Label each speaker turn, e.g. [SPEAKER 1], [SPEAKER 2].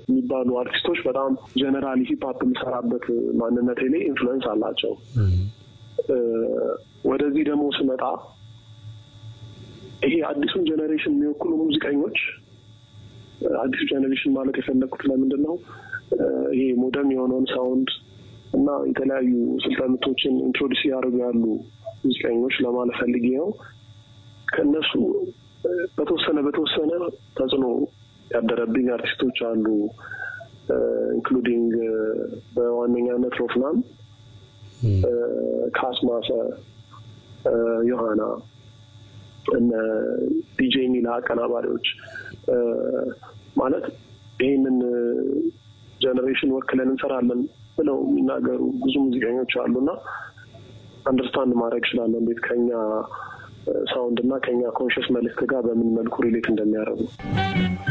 [SPEAKER 1] የሚባሉ አርቲስቶች በጣም ጀነራሊ ሂፕሀፕ የሚሰራበት ማንነቴ ላይ ኢንፍሉዌንስ አላቸው። ወደዚህ ደግሞ ስመጣ ይሄ አዲሱን ጀኔሬሽን የሚወክሉ ሙዚቀኞች አዲሱ ጀኔሬሽን ማለት የፈለግኩት ለምንድን ነው ይሄ ሞደርን የሆነውን ሳውንድ እና የተለያዩ ስልጠምቶችን ኢንትሮዲስ እያደረጉ ያሉ ሙዚቀኞች ለማለት ፈልጌ ነው። ከእነሱ በተወሰነ በተወሰነ ተጽዕኖ ያደረብኝ አርቲስቶች አሉ። ኢንክሉዲንግ በዋነኛነት ሮፍናን፣ ካስማሰ፣ ዮሐና እነ ዲጄ ሚላ አቀናባሪዎች ማለት ይህንን ጀኔሬሽን ወክለን እንሰራለን ብለው የሚናገሩ ብዙ ሙዚቀኞች አሉና አንደርስታንድ ማድረግ እችላለሁ እንዴት ከኛ ሳውንድ እና ከኛ ኮንሽስ መልእክት ጋር በምን መልኩ ሪሌት እንደሚያደርጉ